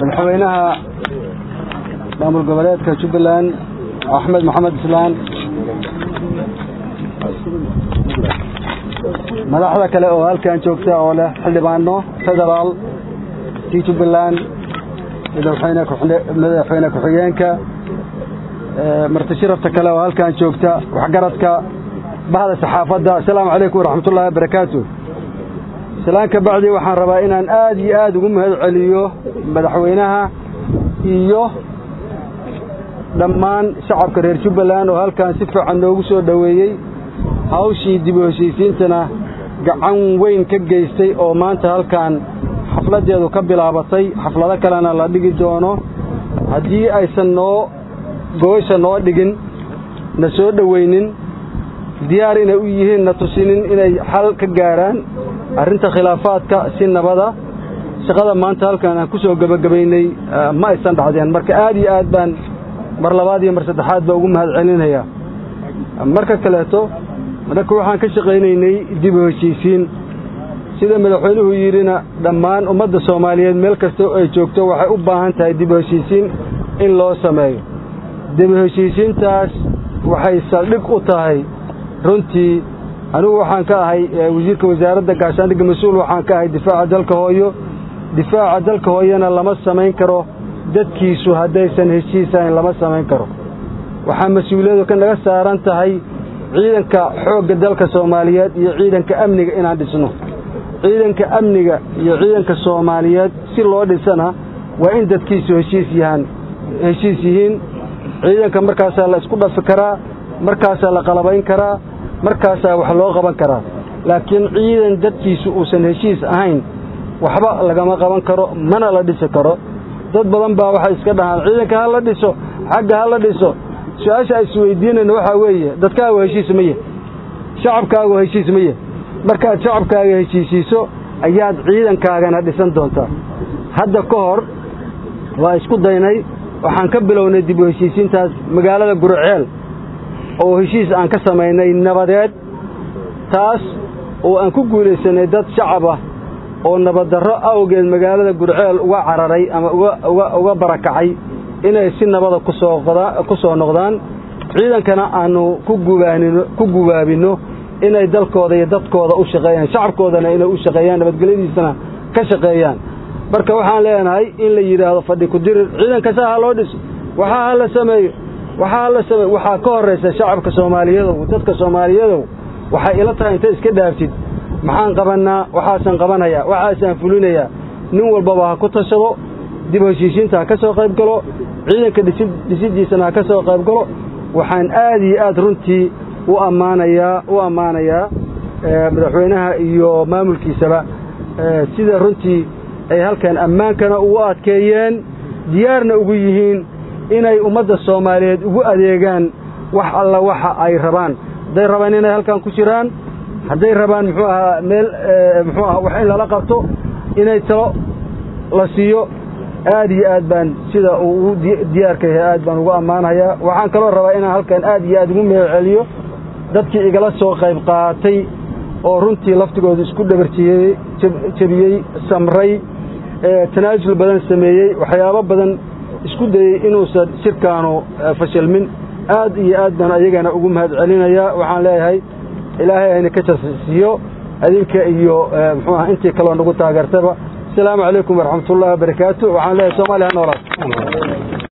madaxweynaha maamul goboleedka jubbaland axmed maxamed islaan madaxda kale oo halkan joogta oo leh xildhibaano federaal kii jubbaland madaxweyne ku-xigeenka marti shirafta kale oo halkan joogta waxgaradka bahda saxaafadda asalaamu calaykum waraxmatullahi wabarakaatu salaan ka bacdi waxaan rabaa inaan aad iyo aad ugu mahad celiyo madaxweynaha iyo dhammaan shacabka reer jubbaland oo halkan si fiican noogu soo dhoweeyey hawshii dib u heshiisiintana gacan weyn ka geystay oo maanta halkan xafladdeedu ka bilaabatay xaflado kalena la dhigi doono haddii aysan noo goosha noo dhigin na soo dhoweynin diyaar inay u yihiin na tusinin inay xal ka gaaraan arrinta khilaafaadka si nabada shaqada maanta halkan aan ku soo gebagabaynay ma aysan dhacdeen marka aad iyo aad baan mar labaad iyo mar saddexaad baa ugu mahad celinayaa marka kaleeto marka waxaan ka shaqaynaynay dib u heshiisiin sida madaxweynuhu yidhina dhammaan ummadda soomaaliyeed meel kasta ay joogto waxay u baahan tahay dib u heshiisiin in loo sameeyo dib u heshiisiintaas waxay saldhig u tahay runtii anigu waxaan ka ahay wasiirka wasaaradda gaashaandhigga mas-uul waxaan ka ahay difaaca dalka hooyo difaaca dalka hooyana lama samayn karo dadkiisu haddaysan heshiisahayn lama samayn karo waxaa mas-uuliyadu ka naga saaran tahay ciidanka xoogga dalka soomaaliyeed iyo ciidanka amniga inaan dhisno ciidanka amniga iyo ciidanka soomaaliyeed si loo dhisana waa in dadkiisu heshiis yahaan heshiis yihiin ciidanka markaasaa la isku dhafi karaa markaasaa la qalabayn karaa markaasaa wax loo qaban karaa laakiin ciidan dadkiisu uusan heshiis ahayn waxba lagama qaban karo mana la dhisi karo dad badan baa waxay iska dhahaan ciidanka ha la dhiso xagga ha la dhiso su-aasha ay isweydiinayna waxaa weeye dadkaagu heshiis maye shacabkaagu heshiis maye markaad shacabkaaga heshiisiiso ayaad ciidankaagana dhisan doontaa hadda ka hor waa isku daynay waxaan ka bilownay dib u heshiisiintaas magaalada gurceel oo heshiis aan ka samaynay nabadeed taas oo aan ku guulaysanay dad shacab ah oo nabaddarro awgeed magaalada gurceel uga cararay ama uga barakacay inay si nabada ku soo noqdaan ciidankana aannu ku gubaabinno inay dalkooda iyo dadkooda u shaqeeyaan shacabkoodana inay u shaqeeyaan nabadgelyadiisana ka shaqeeyaan marka waxaan leenahay in la yidhaahdo fadhi ku dirir ciidankasa ha loo dhiso waxaa ha la sameeyo waxaa ha la sameeyo waxaa ka horraysa shacabka soomaaliyadow dadka soomaaliyadow waxay ila tahay intay iska dhaaftid maxaan qabannaa waxaasaan qabanayaa waxaasaan fulinayaa nin walbaba ha ku tashado dib heshiisiinta ha ka soo qayb galo ciidanka dhisiddiisana ha ka soo qayb galo waxaan aad iyo aad runtii u ammaanayaa u ammaanayaa madaxweynaha iyo maamulkiisaba sida runtii ay halkan ammaankana ugu adkeeyeen diyaarna ugu yihiin inay ummadda soomaaliyeed ugu adeegaan wax alla waxa ay rabaan hadday rabaan inay halkan ku jiraan hadday rabaan muxuu ahaa meel muxuu aha wax in lala qabto inay talo la siiyo aad iyo aad baan sida uu ugu diyaarka yahay aad baan ugu ammaanayaa waxaan kaloo rabaa inaan halkan aad iyo aad ugu mahad celiyo dadkii igala soo qayb qaatay oo runtii laftigooda isku dhabarjiyey jebiyey samray tanaasul badan sameeyey waxyaabo badan isku dayey inuusan shirkaanu fashilmin aad iyo aad baan ayagana ugu mahad celinayaa waxaan leeyahay ilaahay ayna ka jasisiiyo adinka iyo muxuu aha intii kaloo nagu taageertaba asalaamu calaykum waraxmatullahi wabarakaatu waxaan leeyahay soomaaliya ha noolaad